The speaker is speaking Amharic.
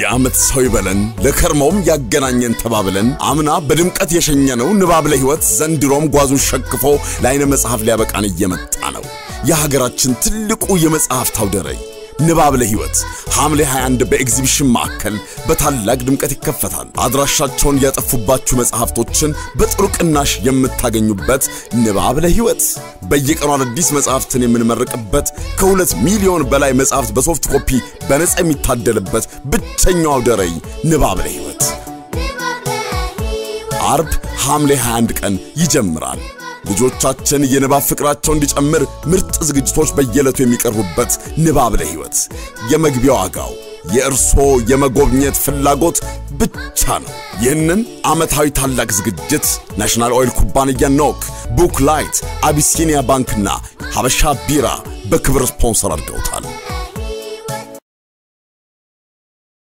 የዓመት ሰው ይበለን ለከርሞም ያገናኘን ተባብለን አምና በድምቀት የሸኘነው ንባብ ለሕይወት ዘንድሮም ጓዙን ሸክፎ ለዓይነ መጽሐፍ ሊያበቃን እየመጣ ነው። የሀገራችን ትልቁ የመጽሐፍት አውደ ርዕይ ንባብ ለሕይወት ሐምሌ 21 በኤግዚቢሽን ማዕከል በታላቅ ድምቀት ይከፈታል። አድራሻቸውን ያጠፉባችሁ መጽሐፍቶችን በጥሩ ቅናሽ የምታገኙበት ንባብ ለሕይወት በየቀኑ አዳዲስ መጽሐፍትን የምንመርቅበት ከሁለት ሚሊዮን በላይ መጽሐፍት በሶፍት ኮፒ በነጻ የሚታደልበት ብቸኛው አውደ ርዕይ ንባብ ለሕይወት አርብ ሐምሌ 21 ቀን ይጀምራል። ልጆቻችን የንባብ ፍቅራቸው እንዲጨምር ምርጥ ዝግጅቶች በየዕለቱ የሚቀርቡበት ንባብ ለሕይወት የመግቢያ ዋጋው የእርሶ የመጎብኘት ፍላጎት ብቻ ነው። ይህንን ዓመታዊ ታላቅ ዝግጅት ናሽናል ኦይል ኩባንያ፣ ኖክ፣ ቡክ ላይት፣ አቢሲኒያ ባንክና ሐበሻ ቢራ በክብር ስፖንሰር አድርገውታል።